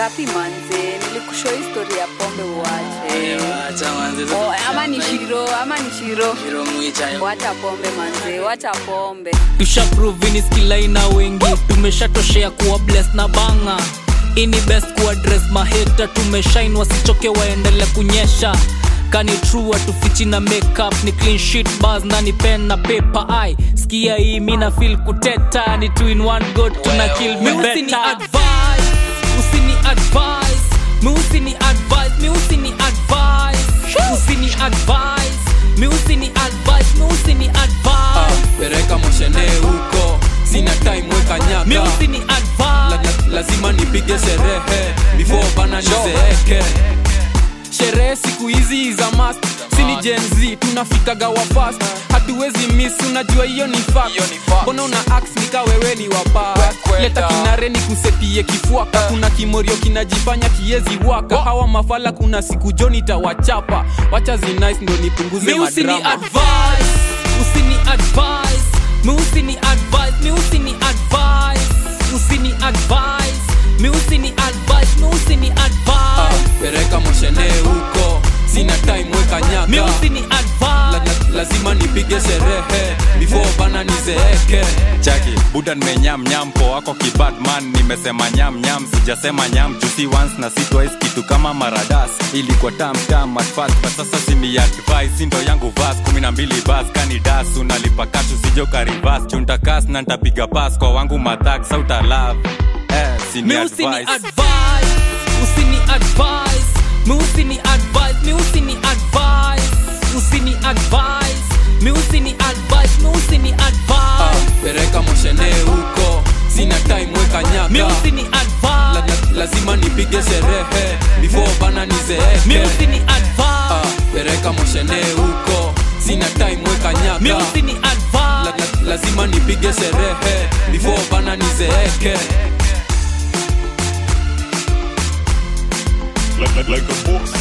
ngapi manze nilikushow histori ya pombe uache Acha manze. oh, ama ni shiro ama ni shiro Shiro mwicha. wacha pombe manze wacha pombe tushaprovini skilaina wengi tumeshatoshea kuwa bless na banga ini best kuadres maheta tumeshain wasichoke waendele kunyesha kani true atufichi na makeup ni clean sheet bars na ni pen na paper ai skia hii mina feel kuteta ni two in one go tuna kill me usini advice usini advice mi usini advice mi usini advice usini advice mi usini advice mi usini advice pereka moshene huko sina time weka nyaka mi usini la, advice la, lazima nipige sherehe before bana nizeeke sherehe siku hizi za mast sini jenz tunafikaga wa fast hatuwezi miss unajua hiyo ni fact. mbona una ax nika wewe ni wapa leta kinare ni kusetie kifuaka kuna kimorio kinajifanya kiezi waka hawa mafala kuna siku joni tawachapa wacha zinice ndo nipunguze mi usini madrama advice usini advice mi usini advice mi usini advice usini advice mi usini advice mi usini Ah, advice pereka moshene huko sina time weka nyaka mi usini la, advice la, lazima nipige sherehe before bana nizeeke chaki buda nimenyam nyam po wako kibadman nimesema nyam nyam sijasema nyam jusi once na si twice kitu kama maradas ilikuwa tam tam at first but sasa simi advice sindo yangu vas kumi na mbili bas kani das unalipa kashu sijoka rivas chuntakas na ntapiga pas kwa wangu mathak sauta love eh, sini mi usini advice advice usini advice mi usini advice mi usini advice usini advice mi usini advice mi usini Ah, advice pereka moshene huko sina time weka mi nyaka usini la, advice la, lazima nipige sherehe before bana mi nizeeke usini Ah, advice pereka moshene huko sina time weka mi nyaka usini la, advice la, lazima nipige sherehe before bana nizeeke like, like, like a box